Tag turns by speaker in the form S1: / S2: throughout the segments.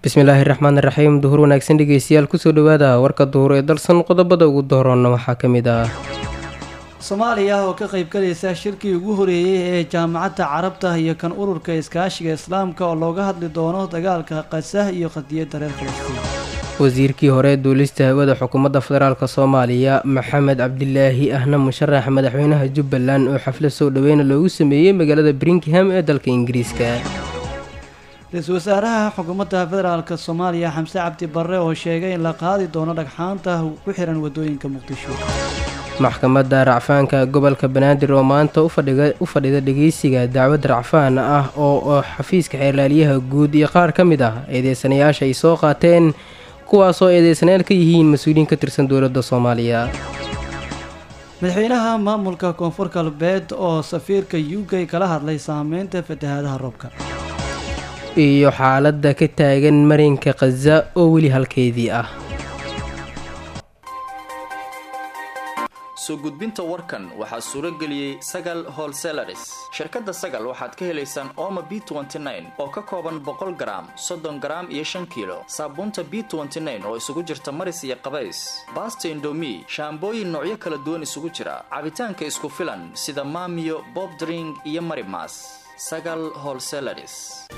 S1: bismillaahi raxmaan raxiim duhur wanaagsan dhegeystayaal kusoo dhawaada warka duhur ee dalsan qodobada ugu dooroonna waxaa ka mid ah
S2: soomaaliya oo ka qaybgalaysa shirkii ugu horeeyey ee jaamacadda carabta iyo kan ururka iskaashiga islaamka oo looga hadli doono dagaalka qasah iyo qadiyadda reer falastiin
S1: wasiirkii hore duulista hawada xukuumadda federaalk soomaaliya maxamed cabdilaahi ahna musharax madaxweynaha jubbaland oo xaflad soo dhaweyna loogu sameeyey magaalada bringham ee dalka ingiriiska
S2: ra-iisul wasaaraha xukuumadda federaalk soomaaliya xamse cabdi barre oo sheegay in la qaadi doono dhagxaanta ku xiran wadooyinka muqdisho
S1: maxkamadda racfaanka gobolka banaadir oo maanta u fadhida dhegeysiga dacwad racfaan ah oo xafiiska xeerlaaliyaha guud iyo qaar ka mid ah eedeysanayaasha ay soo qaateen kuwaasoo eedeysanayaal ka yihiin mas-uuliyiin ka tirsan dowladda soomaaliya
S2: madaxweynaha maamulka koonfur galbeed oo safiirka u k kala hadlay saameynta fatahaadaha roobka
S1: iyo xaaladda ka taagan marinka khaza oo weli halkeedii ah
S3: soo gudbinta warkan waxaa suuro geliyey sagal holselaris shirkadda sagal waxaad ka helaysaan ooma b oo ka kooban boqol garaam soddon garaam iyo shan kiilo saabuunta b oo isugu jirta maris iyo qabays baasta indomi shaambooyin noocyo kala duwan isugu jira cabitaanka isku filan sida maamiyo bobdring iyo marimas sagal holselaris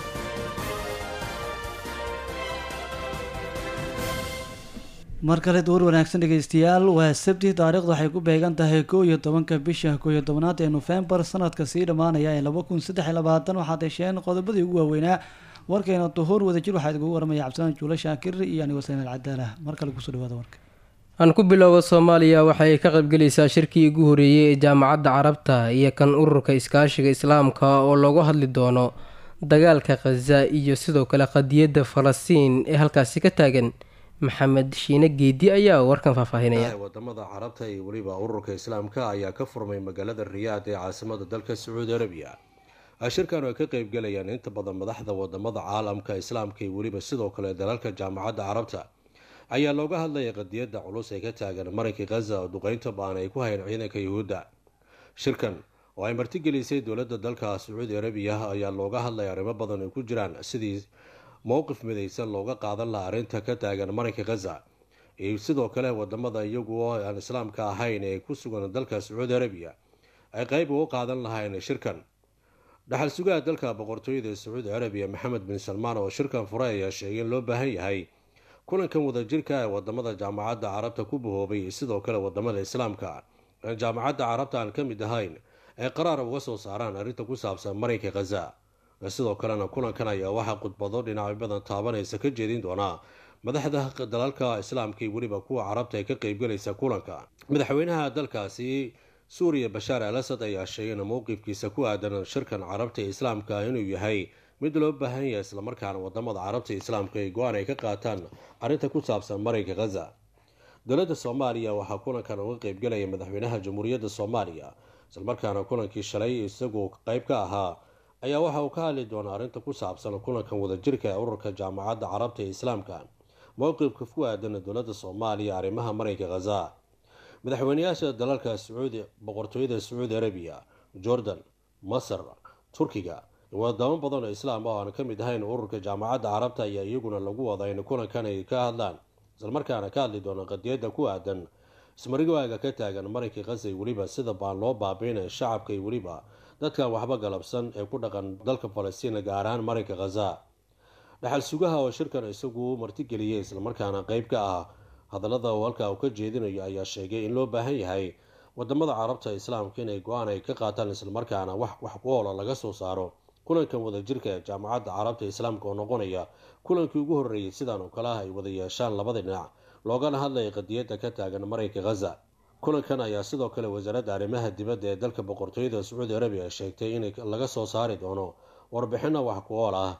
S2: mar kale duur wanaagsan dhegeystayaal waa sabti taariikhdu waxay ku beegan tahay kow iyo tobanka bisha kow iyo tobanaad ee nofembar sanadka sii dhammaanaya ee laba kun saddex iyo labaatan waxaad hesheen qodobadii ugu waaweynaa warkeena duhuur wadajir waxaa idinkugu waramaya cabdisalaan juulo shaakir iyo anigo sayn alcadaala mar kale kusoo dhawaada warka
S1: aan ku bilowba soomaaliya waxay ka qaybgelaysaa shirkii ugu horeeyey ee jaamacadda carabta iyo kan ururka iskaashiga islaamka oo loogu hadli doono dagaalka khaza iyo sidoo kale qadiyadda falastiin ee halkaasi ka taagan maxamed shiine geedi ayaa warkan faahfaahinaya
S4: wadamada carabta iyo weliba ururka islaamka ayaa ka furmay magaalada riyaad ee caasimada dalka sacuudi arabiya shirkan ay ka qeybgalayaan inta badan madaxda wadamada caalamka islaamka iyo weliba sidoo kale dalalka jaamacadda carabta ayaa looga hadlaya qadiyadda culus ee ka taagan marinka khaza oo duqeynta baan ay ku hayeen ciidanka yuhuudda shirkan oo ay martigelisay dowladda dalka sacuudi arabiya ayaa looga hadlaya arrimo badan ay ku jiraan sidii mowqif midaysan looga qaadan laha arrinta ka taagan marinka khaza iyo sidoo kale wadamada iyagu oo aan islaamka ahayn ee ku sugan dalka sacuudi arabiya ay qeyb uga qaadan lahayn shirkan dhaxal sugaha dalka boqortooyada sacuudi arabiya maxamed bin salmaan oo shirkan furay ayaa sheegay in loo baahan yahay kulankan wadajirka ee wadamada jaamacadda carabta ku bahoobay sidoo kale wadamada islaamka aan jaamacadda carabta aan ka mid ahayn ay qaraar uga soo saaraan arrinta ku saabsan marinka khaza sidoo kalena kulankan ayaa waxaa khudbado dhinacyo badan taabanaysa ka jeedin doonaa madaxda dalalka islaamka iyo weliba kuwa carabta ee ka qeybgalaysa kulanka madaxweynaha dalkaasi suuriya bashaar al asad ayaa sheegay in mowqifkiisa ku aadan shirkan carabta ee islaamka inuu yahay mid loo baahan yahay islamarkaana wadamada carabta islaamka ay go-aan ay ka qaataan arrinta ku saabsan marinka khaza dowladda soomaaliya waxaa kulankan uga qeybgalaya madaxweynaha jamhuuriyadda soomaaliya islamarkaana kulankii shalay isagoo qeyb ka ahaa ayaa waxa uu ka hadli doonaa arrinta ku saabsan kulankan wadajirka ee ururka jaamacadda carabta ee islaamka mowqifka ku aadan dowladda soomaaliya arrimaha marinka khaza madaxweyneyaasha dalalka sacuudi boqortooyada sacuudi arabiya jordan masar turkiga wadamo badan oo islaam oo aan ka mid ahayn ururka jaamacadda carabta ayaa iyaguna lagu wada in kulankan ay ka hadlaan islamarkaana ka hadli doona qadiyadda ku aadan ismarigaaga ka taagan marinka khaza iyo weliba sida baan loo baabiinaya shacabka iyo weliba dadkan waxba galabsan ee ku dhaqan dalka falastiin gaar ahaan marinka khaza dhaxal sugaha oo shirkan isagu martigeliyay islamarkaana qeyb ka ah hadallada uu halkaa uu ka jeedinayo ayaa sheegay in loo baahan yahay wadamada carabta islaamka inay go-aan ay ka qaataan islamarkaana wax wax ku oola laga soo saaro kulankan wadajirka ee jaamacadda carabta islaamka oo noqonaya kulankii ugu horreeyey sidaan oo kale ah ay wada yeeshaan labada dhinac loogana hadlaya qadiyadda ka taagan marinka khaza kulankan ayaa sidoo kale wasaaradda arrimaha dibadda ee dalka boqortooyada sacuudi arabiya sheegtay in laga soo saari doono warbixino wax ku ool ah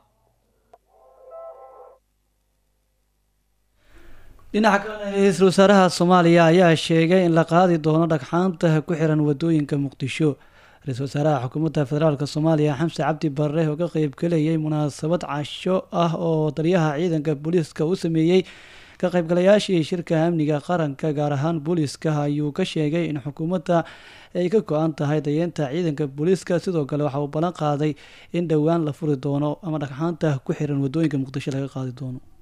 S2: dhinaca kalena ra-iisul wasaaraha soomaaliya ayaa sheegay in la qaadi doono dhagxaanta ku xiran wadooyinka muqdisho ra-iisul wasaaraha xukuumadda federaalk soomaaliya xamse cabdi barre oo ka qeybgalayay munaasabad casho ah oo taliyaha ciidanka booliiska u sameeyey ka qaybgalayaashii shirka amniga qaranka gaar ahaan booliiska ayuu ka sheegay in xukuumadda ay ka go-an tahay dayeenta ciidanka booliiska sidoo kale waxa uu ballan qaaday in dhowaan la furi doono ama dhagxaanta ku xiran wadooyinka muqdisho laga qaadi doono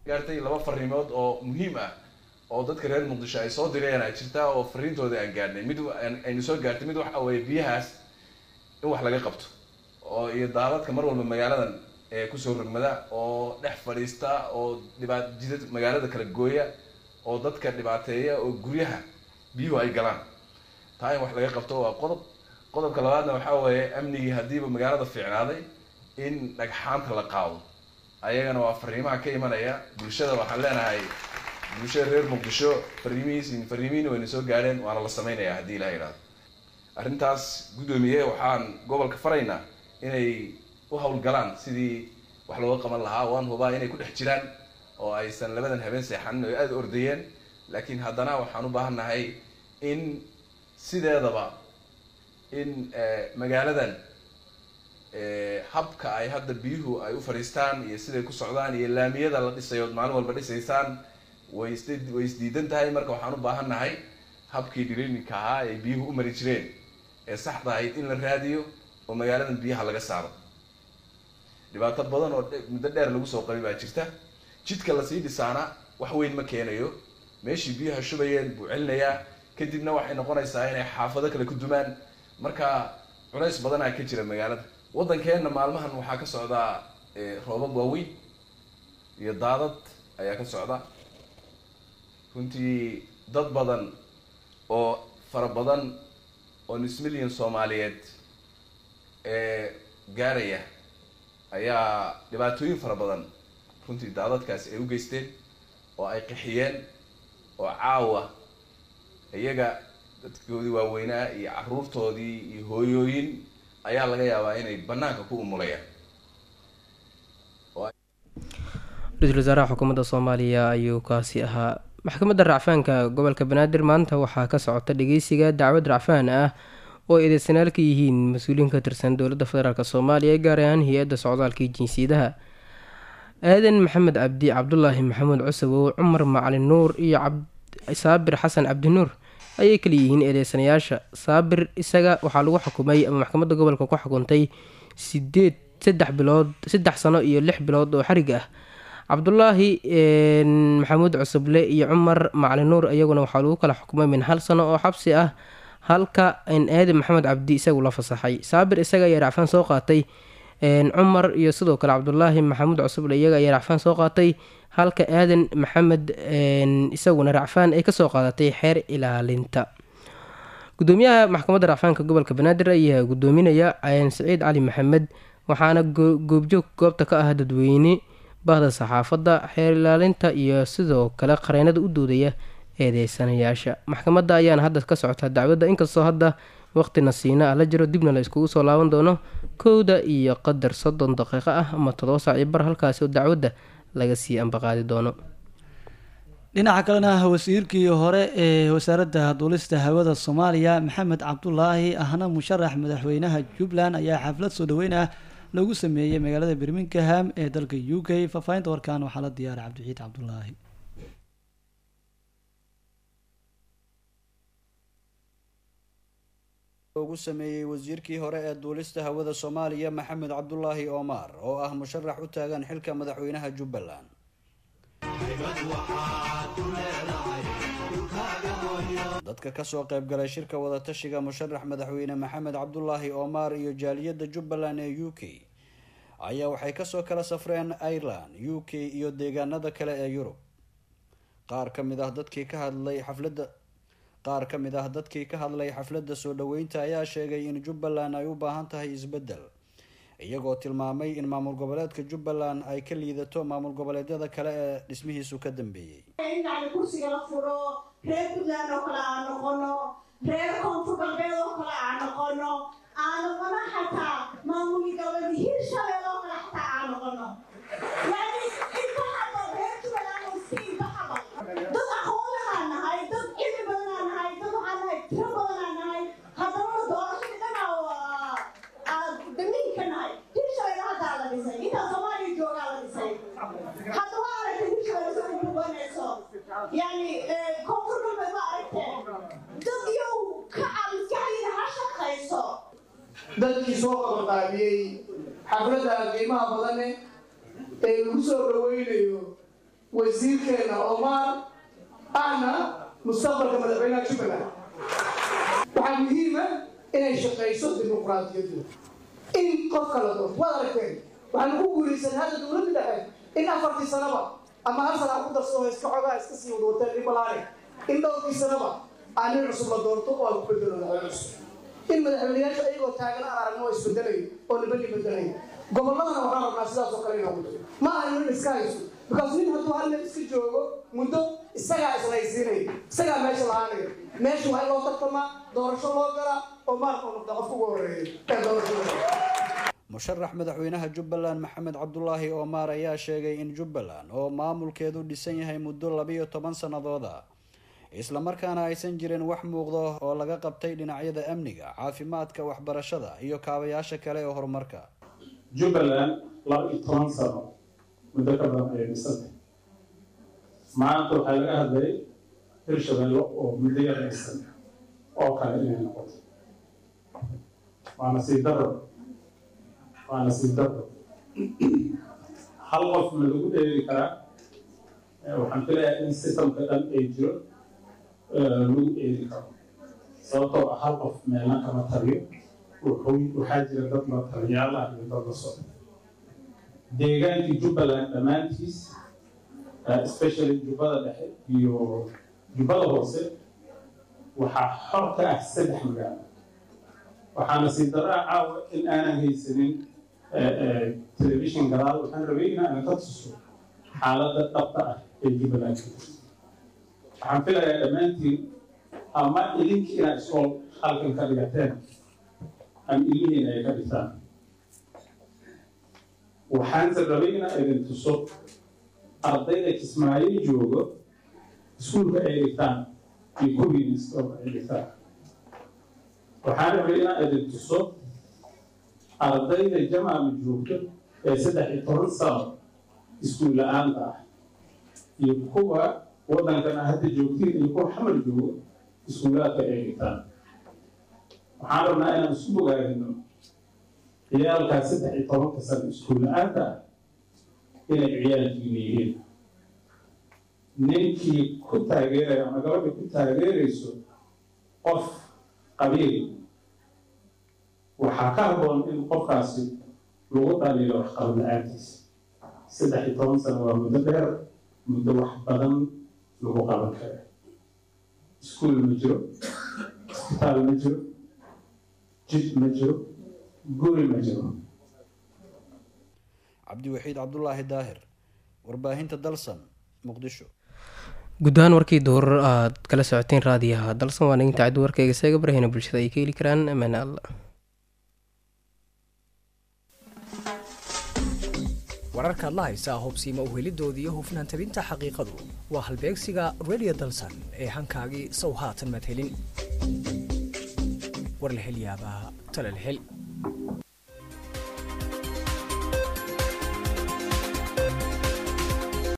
S5: gaartay laba fariimood oo muhiim ah oo dadka reer muqdisho ay soo direen ay jirtaa oo fariintooda aan gaarnay mid aynu soo gaartay mid waxa weeye biyahaas in wax laga qabto oo iyo daadadka mar walba magaaladan ee kusoo rogmada oo dhex fadhiista oo dhibaat jidad magaalada kala gooya oo dadka dhibaateeya oo guryaha biyuhu ay galaan taa in wax laga qabto waa qodob qodobka labaadna waxaa weeye amnigii haddiiba magaalada fiicnaaday in dhagxaanta la qaado ayagana waa fariimaha ka imanaya bulshada waxaan leenahay bulshada reer muqdisho fariimihiis fariimihiina wayna soo gaadheen waana la sameynaya haddii ilaha yidhahdo arrintaas guddoomiye waxaan gobolka faraynaa inay u hawlgalaan sidii wax looga qaban lahaa waan hubaa inay ku dhex jiraan oo aysan labadan habeen seexanin oo aada ordayeen laakiin haddana waxaan u baahannahay in sideedaba in magaaladan habka ay hadda biyuhu ay u fadhiistaan iyo siday ku socdaan iyo laamiyada la dhisayo maalin walba dhisaysaan way is way isdiidan tahay marka waxaan u baahannahay habkii dhiriininka ahaa ee biyuhu u mari jireen ee saxda ahayd in la raadiyo oo magaaladan biyaha laga saaro dhibaato badan oo muddo dheer lagu soo qabi baa jirta jidka lasii dhisaana wax weyn ma keenayo meeshii biyaha shubayeen buu celinayaa kadibna waxay noqonaysaa inay xaafado kale ku dumaan marka culays badanaa ka jira magaalada waddankeenna maalmahan waxaa ka socdaa roobab waaweyn iyo daadad ayaa ka socda runtii dad badan oo fara badan oo nis milyan soomaaliyeed ee gaaraya ayaa dhibaatooyin fara badan runtii daadadkaasi ay u geysteen oo ay qixiyeen oo caawa iyaga dadkoodii waaweynaa iyo caruurtoodii iyo hooyooyin ayaa laga yaabaa inay banaanka ku umulayaan
S1: ra-iisul wasaaraha xukuumadda soomaaliya ayuu kaasi ahaa maxkamadda racfaanka gobolka banaadir maanta waxaa ka socota dhageysiga dacwad racfaan ah oo ay eedeysanaal ka yihiin mas-uuliyiin ka tirsan dowladda federaalk soomaaliya gaar ahaan hay-adda socdaalka iyo jinsiyadaha aadan maxamed cabdi cabdulaahi maxamuud cusawow cumar macalin nuur iyo saabir xasan cabdinuur ayay kala yihiin eedeysanayaasha saabir isaga waxaa lagu xukumay ama maxkamadda gobolka ku xukuntay sideed saddex bilood saddex sano iyo lix bilood oo xarig ah cabdulaahi maxamuud cusuble iyo cumar macalin nuur iyaguna waxaa lagu kala xukumay min hal sano oo xabsi ah halka aadan maxamed cabdi isagu la fasaxay saabir isaga ayaa racfaan soo qaatay cumar iyo sidoo kale cabdulaahi maxamuud cusuble iyaga ayaa racfaan soo qaatay halka aadan maxamed isaguna racfaan ay kasoo qaadatay xeer ilaalinta gudoomiyaha maxkamadda racfaanka gobolka banaadir ayaa gudoominaya saciid cali maxamed waxaana goobjoog goobta ka ah dadweyne bahda saxaafadda xeer ilaalinta iyo sidoo kale qareynada u doodaya eedeysanayaasha maxkamadda ayaana hadda ka socota dacwadda inkastoo hadda waqtina siina ah la jiro dibna la iskugu soo laaban doono kowda iyo qadar soddon daqiiqo ah ama todoba saac iyo bar halkaasi oo dacwadda laga sii ambaqaadi doono
S2: dhinaca kalena wasiirkii hore ee wasaaradda duulista hawada soomaaliya maxamed cabdulaahi ahna musharax madaxweynaha jubbaland ayaa xaflad soo dhaweyn ah lagu sameeyey magaalada birmingham ee dalka u k faahfaahinta warkan waxaa la diyaaray cabdixiid cabdulaahi
S6: ugu sameeyey wasiirkii hore ee duulista hawada soomaaliya maxamed cabdulaahi omar oo ah musharax u taagan xilka madaxweynaha jubbaland dadka kasoo qaybgalay shirka wadatashiga musharax madaxweyne maxamed cabdulaahi omar iyo jaaliyadda jubbaland ee u k ayaa waxay kasoo kala safreen ireland u k iyo deegaanada kale ee yurub qaar ka mid ah dadkii ka hadlay xafladda qaar ka mid ah dadkii ka hadlay xafladda soo dhaweynta ayaa sheegay in jubbaland ay u baahan tahay isbeddel iyagoo tilmaamay in maamul goboleedka jubbaland ay ka liidato maamul goboleedyada kale ee dhismihiisu ka dambeeyey
S7: in yani kursiga la furo reer puntland oo kale aan noqono reer koonfur galbeed oo kale aan noqono aan noqono xataa maamuli goboleed hirshabeel oo kale xataa aan noqono yani inta hadal reer jubbaland oo iska inta hadal dad aqoon lahaan nahay dad cilmi badanaan nahay dad waxaan nahay tiro badanaan nahay haddana doorashadii dhanaa aad damiinka nahay hirshabeel haddaa la dhisay intaa soomaaliya joogaa la dhisay hadda waa aragtay hirshabeel soo kubanayso yani koonfur galbeed waa aragteen dad yow ka maskaxdiina ha shaqayso
S8: dadkii soo qabanqaabiyey xafladda qiimaha badane ee lagu soo dhaweynayo wasiirkeena omar ahna mustaqbalka madaxweynaha jubbaland waxaa muhiima inay shaqayso dimuqraadiyadu in qofka la doorto waad aragteen waxaanu ku guulaysan hadda dowladda dhexe in afartii sanaba ama hal sana ku darsado iska xogaa iska sii wadwateen dhibalaane in dhowrkii sanaba aan nin cusub la doorto oo aan ku bedelo madaxweyne cusub in madaxweynayaasha ayagoo taagan aan aragno oo isbedelayo oo nibani bedelayo gobolladana waxaan rabnaa sidaas oo kale inaan ku diro ma aha nin iska hayso because nin hadduu hal nin iska joogo muddo isagaa islaysiinaya isagaa meesha lahaanaya meesha waa in loo tartamaa doorasho loo galaa oo maalka u noqda qofka ugu horeeya ee doorashada
S6: musharax madaxweynaha jubbaland maxamed cabdulaahi omar ayaa sheegay in jubbaland oo maamulkeedu dhisan yahay muddo labiyo toban sannadooda islamarkaana aysan jirin wax muuqdo oo laga qabtay dhinacyada amniga caafimaadka waxbarashada iyo kaabayaasha kale ee horumarka
S9: jubbaland laba iyo toban sano muddo ka badan ayay dhisantay maanta waxaa laga hadlayay hirshabelle oo muddo yar dhisan oo kale inay noqoto waa nasiib daro waa nasiib daro hal qof ma lagu dheeri karaa waxaan filayaa in systemka dhan ay jiro lagu eedi karo sababtoo ah hal qof meelna kama taliyo wuxuu waxaa jira dad la taliyaal ah iyo dad la socda deegaankii jubbaland dhammaantiis especially jubbada dhexe iyo jubbada hoose waxaa xor ka ah saddex magaalo waxaana sii daraa caawa in aanan haysanin telefishin gadaal waxaan rabay in aanan ka tuso xaaladda dhabta ah ee jubbaland waxaan filayaa dhammaantiin ama idinkii inaad iskool halkan ka dhigateen ama ilmihiina ay ka dhigtaan waxaanse rabay inaa idin tuso ardayda kismaayo joogo iskuulka ay dhigtaan iyo kuwiina iskoolka ay dhigtaan waxaan rabay inaa idin tuso ardayda jamaama joogto ee saddex iyo toban sano iskuul la-aanta ah iyo kuwa waddankana hadda joogtiin iyo kuwa xamar joogo iskuulaadka ay dhigtaan waxaan rabnaa inaan isku bogaadino ciyaalkaas saddex iyo tobanka sano iskuul la-aanta ah inay ciyaalkiina yihiin ninkii ku taageeraya ama gabadha ku taageerayso qof qabiil waxaa ka habboon in qofkaasi lagu dhaliilo waxqabad la-aantiisa saddex iyo toban sano waa muddo dheer muddo wax badan lagu qaban kara iskuul ma jiro isbitaal ma jiro jid ma jiro guri ma jiro
S6: cabdiwaxiid cabdulaahi daahir warbaahinta dalsan muqdisho
S1: guud ahaan warkii doorar aad kala socoteen raadiyaha dalsan waa naginta caddi warkayga seega barahina bulshada ay ka heli karaan amaan alla
S10: wararkaad la haysaa hubsiima uhelidoodii iyo hufnaan tabinta xaqiiqadu waa halbeegsiga radio dalsan ee hankaagii sow haatan maad helin war la hel yaabaa tala la hel